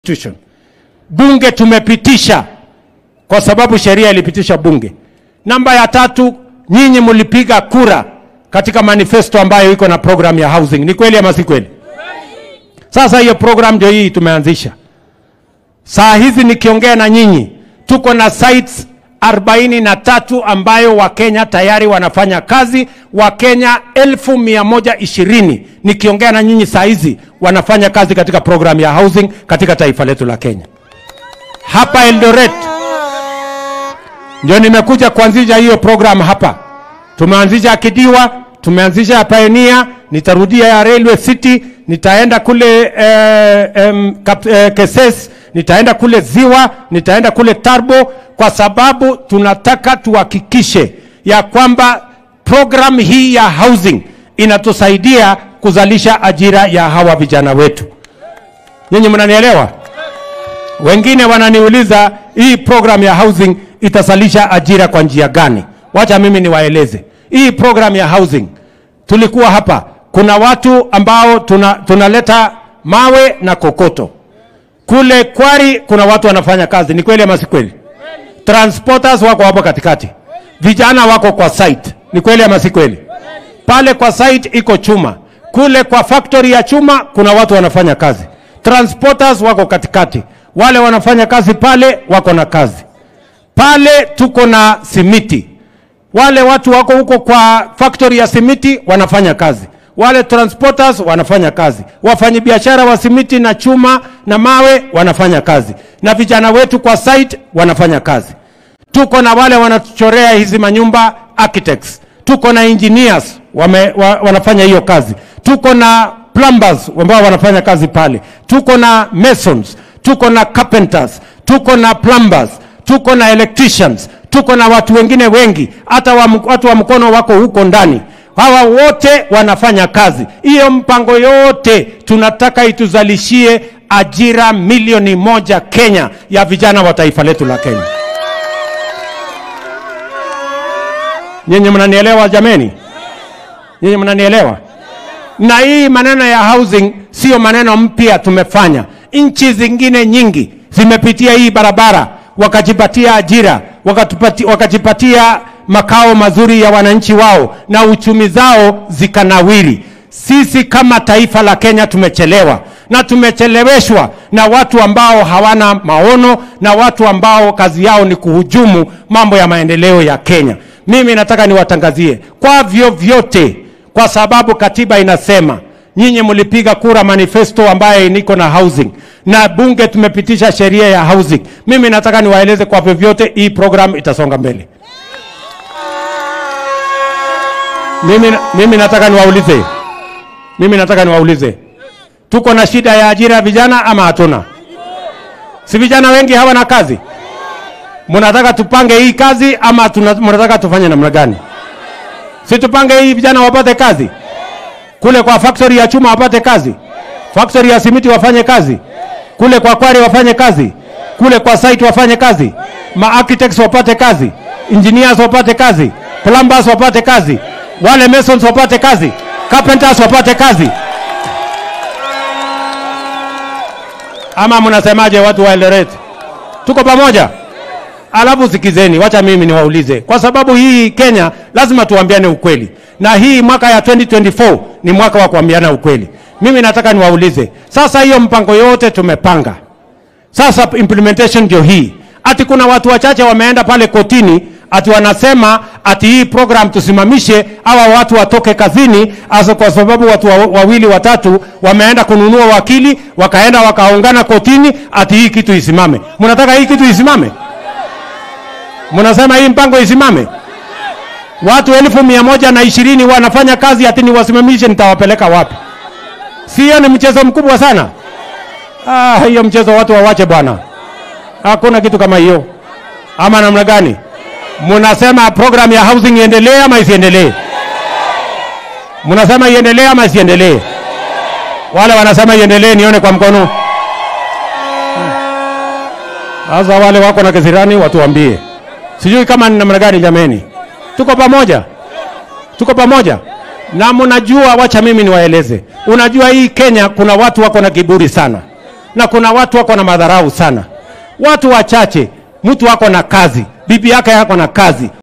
Constitution. Bunge tumepitisha kwa sababu sheria ilipitisha bunge. Namba ya tatu, nyinyi mlipiga kura katika manifesto ambayo iko na program ya housing. Ni kweli ama si kweli? Sasa hiyo program ndio hii tumeanzisha. Saa hizi nikiongea na nyinyi, tuko na sites 43 ambayo Wakenya tayari wanafanya kazi. Wakenya elfu mia moja ishirini nikiongea na nyinyi saa hizi wanafanya kazi katika program ya housing katika taifa letu la Kenya. Hapa Eldoret ndio nimekuja kuanzisha hiyo program hapa. Tumeanzisha Kidiwa, tumeanzisha Pioneer, nitarudia ya Railway City, nitaenda kule eh, em, kap, eh, Keses, nitaenda kule Ziwa, nitaenda kule Tarbo, kwa sababu tunataka tuhakikishe ya kwamba program hii ya housing inatusaidia kuzalisha ajira ya hawa vijana wetu. Nyinyi mnanielewa? Wengine wananiuliza hii program ya housing itasalisha ajira kwa njia gani? Wacha mimi niwaeleze. Hii program ya housing, tulikuwa hapa, kuna watu ambao tuna, tunaleta mawe na kokoto kule Kwari, kuna watu wanafanya kazi. Ni kweli ama si kweli? Transporters wako hapo katikati, vijana wako kwa site. Ni kweli ama si kweli? Pale kwa site iko chuma, kule kwa factory ya chuma kuna watu wanafanya kazi. Transporters wako katikati, wale wanafanya kazi pale wako na kazi pale. Tuko na simiti, wale watu wako huko kwa factory ya simiti wanafanya kazi, wale transporters wanafanya kazi, wafanyabiashara wa simiti na chuma na mawe wanafanya kazi, na vijana wetu kwa site wanafanya kazi. Tuko na wale wanachorea hizi manyumba architects, tuko na engineers wame, wa, wanafanya hiyo kazi, tuko na plumbers ambao wanafanya kazi pale, tuko na masons, tuko na carpenters, tuko na plumbers, tuko na electricians, tuko na watu wengine wengi, hata wa, watu wa mkono wako huko ndani. Hawa wote wanafanya kazi. Hiyo mpango yote tunataka ituzalishie ajira milioni moja Kenya ya vijana wa taifa letu la Kenya. Nyinyi mnanielewa jameni? Nyinyi mnanielewa? Na hii maneno ya housing sio maneno mpya tumefanya. Nchi zingine nyingi zimepitia hii barabara, wakajipatia ajira, wakatupati, wakajipatia makao mazuri ya wananchi wao na uchumi zao zikanawiri. Sisi kama taifa la Kenya tumechelewa na tumecheleweshwa na watu ambao hawana maono na watu ambao kazi yao ni kuhujumu mambo ya maendeleo ya Kenya. Mimi nataka niwatangazie kwa vyovyote, kwa sababu katiba inasema nyinyi mlipiga kura manifesto ambaye niko na housing na bunge tumepitisha sheria ya housing. Mimi nataka niwaeleze kwa vyovyote, hii program itasonga mbele. Mimi, mimi nataka niwaulize, mimi nataka niwaulize, tuko na shida ya ajira ya vijana ama hatuna? Si vijana wengi hawana kazi? Mnataka tupange hii kazi ama tuna, mnataka tufanye namna gani? Si tupange hii vijana wapate kazi kule kwa factory ya chuma wapate kazi, factory ya simiti wafanye kazi, kule kwa kwari wafanye kazi, kule kwa site wafanye kazi, ma architects wapate kazi, engineers wapate kazi, plumbers wapate kazi, wale masons wapate kazi, carpenters wapate kazi. Ama mnasemaje watu wa Eldoret? Tuko pamoja? Alafu sikizeni, wacha mimi niwaulize, kwa sababu hii Kenya lazima tuambiane ukweli, na hii mwaka ya 2024 ni mwaka wa kuambiana ukweli. Mimi nataka niwaulize sasa, hiyo mpango yote tumepanga, sasa implementation ndio hii. Ati kuna watu wachache wameenda pale kotini, ati wanasema ati hii program tusimamishe, hawa watu watoke kazini, hasa kwa sababu watu wa- wawili watatu wameenda kununua wakili, wakaenda wakaungana kotini, ati hii kitu isimame. Mnataka hii kitu isimame? Mnasema hii mpango isimame? Watu elfu mia moja na ishirini wanafanya kazi ati niwasimamishe, nitawapeleka wapi? Si hiyo ni mchezo mkubwa sana? Ah, hiyo mchezo watu wawache bwana, hakuna kitu kama hiyo. Ama namna gani? Mnasema program ya housing iendelee ama isiendelee? Mnasema iendelee ama isiendelee? Wale wanasema iendelee, nione kwa mkono. Sasa wale wako na kisirani watuambie. Sijui kama ni namna gani jameni. Tuko pamoja? Tuko pamoja? Na mnajua, wacha mimi niwaeleze. Unajua hii Kenya kuna watu wako na kiburi sana. na kuna watu wako na madharau sana. Watu wachache, mtu wako na kazi, bibi yake yako na kazi,